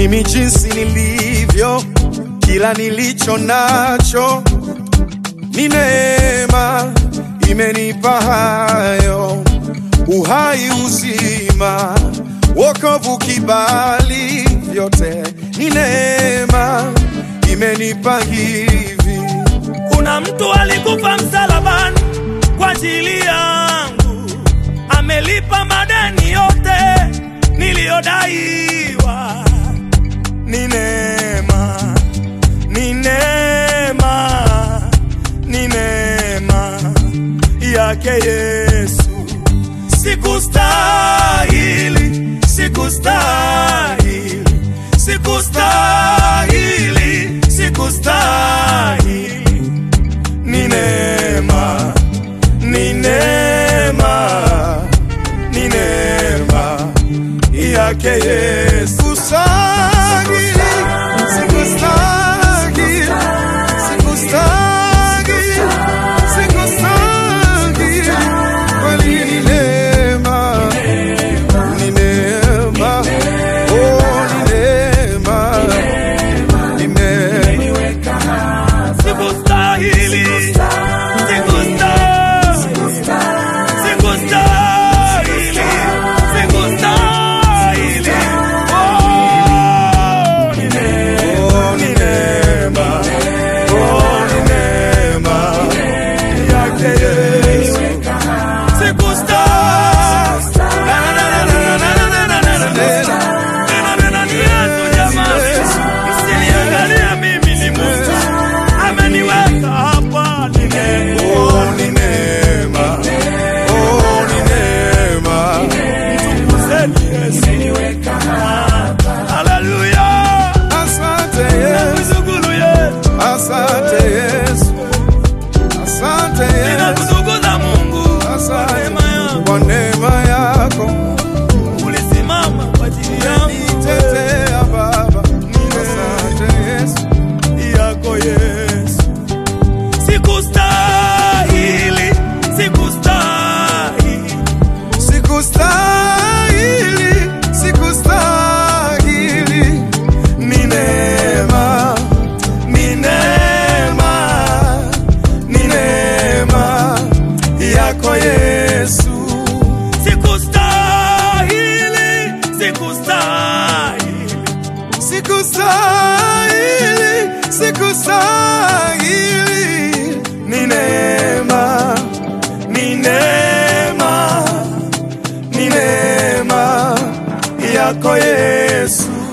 mimi jinsi nilivyo, kila nilicho nacho ni neema imenipa hayo, uhai, uzima, wokovu, kibali, vyote ni neema imenipa hivi. Kuna mtu alikufa msalabani kwa ajili yangu, amelipa madeni yote niliyodaiwa. Ni neema, ni neema, ni neema yake Yesu. Sikustahili, sikustahili, sikustahili, sikustahili ni neema, ni neema, ni neema yake Yesu. Sikustahili, sikustahili, sikustahili, sikustahili. Kweli ni neema, ni neema, oh, ni neema, ni neema. Sikustahili, sikustahili, sikustahili, sikustahili. Oh, ni neema, Oh, ni neema, oh, ni neema yake Yesu. sikustahili. Na, na, na, na, na, na, na, na, na, na, na. Nena, nena, ni Yesu jamani. Msiniangalie mimi ni Mungu. Ameniweka hapa ni neema. Oh, ni neema, oh, ni neema. Mtukuzeni Yesu. Haleluya. Asante Yesu, Ninakushukuru Yesu. asante Yesu, asante Yesu, Ninakutukuza Mungu kwa asante neema yako. kwa neema yako. Ulisimama kwa ajili yangu Nitetea Baba, asante Yesu. yako Yesu. Sikustahili, sikustahili. Sikustahili, sikustahili, Ni neema, ni neema, ni neema yako Yesu. Sikustahili, sikustahili. sikustahili, sikustahili. Ni neema, ni neema, ni neema yako Yesu.